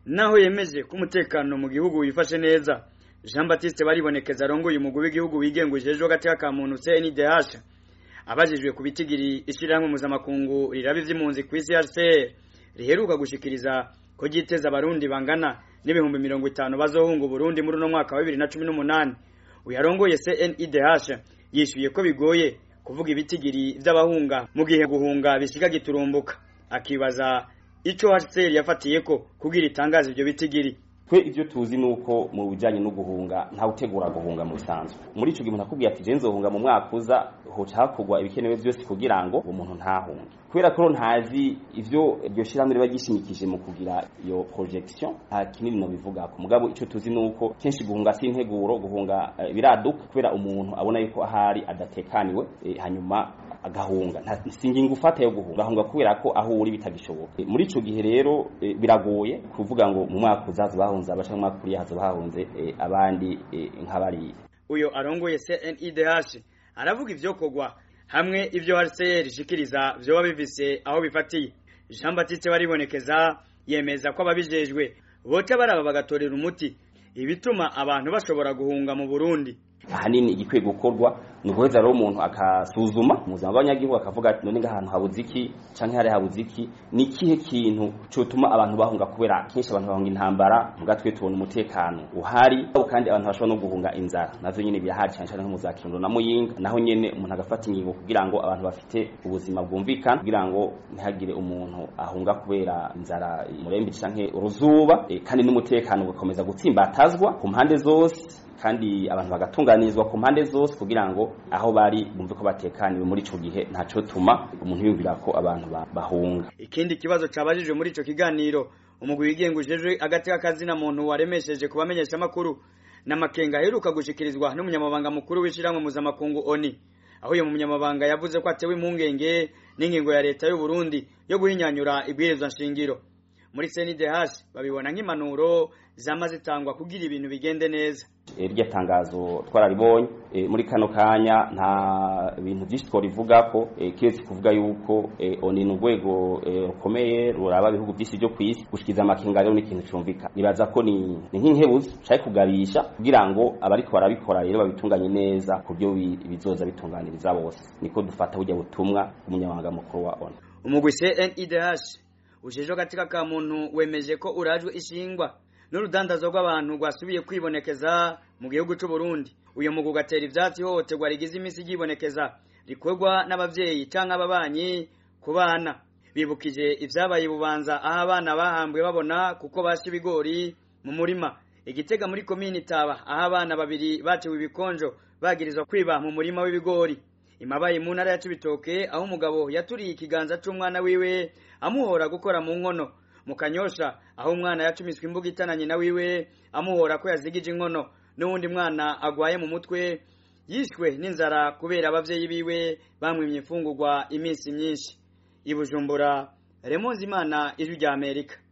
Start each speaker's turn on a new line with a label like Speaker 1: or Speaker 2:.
Speaker 1: naho yemeje ko umutekano mu gihugu wifashe neza Jean Baptiste baribonekeza arongoye umugwi w'igihugu wigenga ujejwe hagati ka muntu CNDH abajijwe ku bitigiri ishirahamwe mpuzamakungu riraba ivy'impunzi ku isi HCR riheruka gushikiriza ko ryiteza abarundi bangana n'ibihumbi mirongo itanu bazohunga Burundi muri uno mwaka wa 2018 uyarongoye CNIDH yishuye ko bigoye kuvuga ibitigiri vy'abahunga mu gihe guhunga bisiga giturumbuka akibaza ico HCR yafatiye ko kugira itangaza ivyo bitigiri
Speaker 2: twe ivyo tuzi nuko mu bijanye no guhunga nta utegura guhunga mu bisanzwe muri ico gihe umuntu akubwiye ati je nzohunga mu mwaka uza hoca hakorwa ibikenewe vyose kugira ngo umuntu ntahunge kubera ko ntazi ivyo iryo shirahamwe riba gishimikije mu kugira iyo projection nta kinini no bivuga ku mugabo ico tuzi nuko kenshi guhunga si integuro guhunga uh, biraduka kubera umuntu abona yuko ahari adatekaniwe e, hanyuma agahunga nta singingo ufata yo guhunga ahunga kubera ko aho uri bitagishoboka e, muri ico gihe rero e, biragoye kuvuga ngo mu mwaka uzaza bahunze abaca mu mwaka uri hazo bahunze e, abandi e, nk'abari
Speaker 1: uyo arongoye CNIDH aravuga ivyokorwa hamwe ivyo HCR ishikiriza vyoba bivise aho bifatiye Jean Baptiste baribonekeza yemeza ko ababijejwe boca baraba bagatorera umuti ibituma abantu bashobora guhunga mu Burundi
Speaker 2: ahanini igikwiye gukorwa ni uguheza rero umuntu akasuzuma mu buzima bw'abanyagihugu akavuga ati none ngahantu habuze iki canke hari habuze iki ni ikihe kintu cotuma abantu bahunga kubera kenshi abantu bahunga intambara muga twe tubona umutekano uhari kandi abantu bashobora no guhunga inzara navyo nyene birahari cane cane nko mu za Kirundo na Muyinga naho nyene umuntu agafata ingingo kugira ngo abantu bafite ubuzima bwumvikana kugira ngo ntihagire umuntu ahunga kubera inzara murembe canke uruzuba e, kandi n'umutekano ugakomeza gutsimbatazwa ku mpande zose kandi abantu bagatunganirizwa ku mpande zose kugira ngo aho bari bumve ko batekaniwe muri ico gihe ntaco tuma umuntu yumvira ko abantu bahunga
Speaker 1: ikindi kibazo cabajijwe muri ico kiganiro umugwi wigenga ujejwe agati k'akazina muntu waremesheje kubamenyesha amakuru n'amakenga aheruka gushikirizwa n'umunyamabanga mukuru w'ishiramwe mpuzamakungu ONI aho uyu munyamabanga yavuze ko atewe impungenge n'ingingo ya leta y'u Burundi yo guhinyanyura ibwirizwa nshingiro muri CNDH babibona nk'impanuro zama zitangwa kugira ibintu bigende neza
Speaker 2: iryo tangazo twararibonye muri kano kanya nta bintu byinshi twarivuga ko kiretse kuvuga yuko oni ni urwego rukomeye ruraba ibihugu byinshi byo ku isi gushikiza amakenga rero ni ikintu cyumvika nibaza ko ni nk'inkebuzo ushaka kugabisha kugira ngo abariko barabikora rero babitunganye neza ku byo bizoza bitunganiriza bose niko dufata burya butumwa umunyamabanga mukuru wa oni
Speaker 1: umugwi CNIDH ujejwe katika ka muntu wemeje ko urajwe ishingwa n'urudandazo rw'abantu rwasubiye kwibonekeza mu gihugu cy'u Burundi uyu mugu gatera ivyatsi hohoterwa rigize imisi ryibonekeza rikorwa n'abavyeyi canke ababanyi ku bana bibukije ivyabaye bubanza aho abana bahambwe babona kuko basha ibigori mu murima igitega muri komini taba aho abana babiri batewe ibikonjo bagirizwa kwiba mu murima w'ibigori imabaye mu ntara ya Cibitoke aho umugabo yaturiye ikiganza c'umwana wiwe amuhora gukora mu nkono mu kanyosha aho umwana yacumiswe imbuga itananye na wiwe amuhora ko yazigije inkono n'uwundi mwana agwaye mu mutwe yishwe n'inzara kubera abavyeyi biwe bamwimye imfungurwa iminsi myinshi ibujumbura remonzi imana ijwi rya amerika